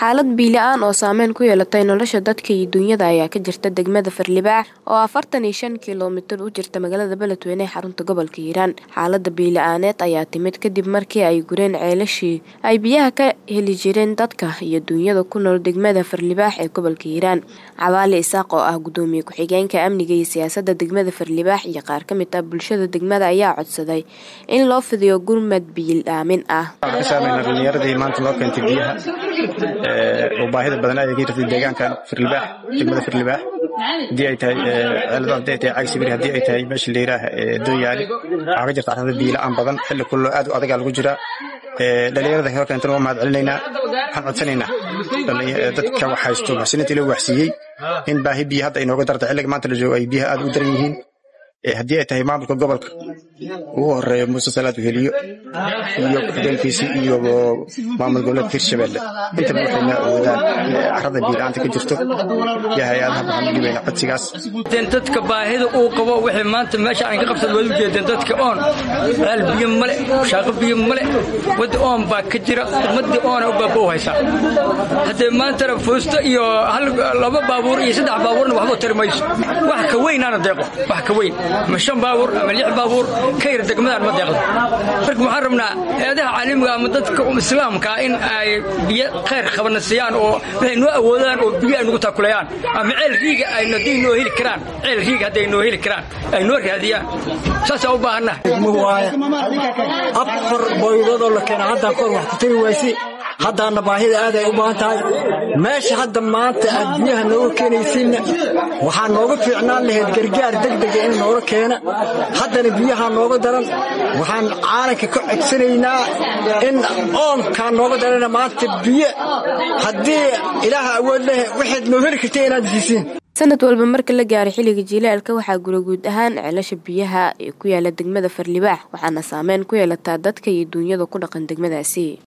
xaalad biila-aan oo saameyn ku yeelatay nolosha dadka iyo duunyada ayaa ka jirta degmada farlibaax oo afartan iyo shan kilomitir u jirta magaalada beledweyne ee xarunta gobolka hiiraan xaalada biila-aaneed ayaa timid kadib markii ay gureen ceelashii ay biyaha ka heli jireen dadka iyo duunyada ku nool degmada farlibaax ee gobolka hiiraan cabaali isaaq oo ah gudoomiye ku-xigeenka amniga iyo siyaasada degmada farlibaax iyo qaar ka mid ah bulshada degmada ayaa codsaday in loo fidiyo gurmad biil-aamin ah dhalinyaradii maanta loo keentay biyaha oo baahida badan ay ka jirtay deegaankan firlibaax degmada firlibaax haddii ay tahay ceelada haddii ay tahay cagsibiri haddii ay tahay meesha layiraah dooyaali waxaa ka jirta carrada biila-aan badan xilli kullo aad u adagaa lagu jiraa dhalinyarada loo keentana waa mahad celinaynaa waxaan codsanaynaa dadka wax haysto muxsiniintii loo waxsiiyey in baahi biyo hadda inooga darta xilliga maanta la joogo ay biyaha aad u daran yihiin haddii ay tahay maamulka gobolka ugu horeeya muuse salaad weheliyo iyo ku-xigeenkiisii iyo maamul goboleedka hirshabelle intaba waxayna awoodaan carrada biila-aanta ka jirto iyo hay-adaha waxaan u dhibayna codsigaas dadka baahida uu qabo wixii maanta meesha aan ka qabsad waad u jeedeen dadka oon ceel biyo male shaaqo biyo male wadda oon baa ka jira ummaddii oona u baaba u haysaa haddee maantana fuusto iyo laba baabuur iyo saddex baabuurna waxba tari mayso wax ka weynaana deeqo wax ka weyn ama shan baabuur ama lix baabuur ka yar degmadaan ma deeqdo marka waxaan rabnaa hay-adaha caalamiga ama dadka islaamka in ay biyo khayr qabana siiyaan oo waxay noo awoodaan oo biyo ay nagu taakulayaan ama ceel riiga ay hadday noo heli karaan ceel riiga hadday noo heli karaan ay noo raadiyaan saasaa u baahannaha afar boydadoo la keena haddaan kor wax ku tari waysi haddaana baahida aad ay u baahan tahay meesha hadda maanta aad biyaha nooga keenaysiinna waxaa nooga fiicnaan lahayd gargaar degdega in nooga keena haddana biyaha nooga daran waxaan caalanka ka codsanaynaa in oonkaa nooga darana maanta biyo haddii ilaaha awood leh waxayd noo heli karta inaad siisiin sanad walba marka la gaaray xilliga jiilaalka waxaa gura guud ahaan ceelasha biyaha ee ku yaala degmada farlibaax waxaana saameyn ku yeelataa dadka iyo duunyada ku dhaqan degmadaasi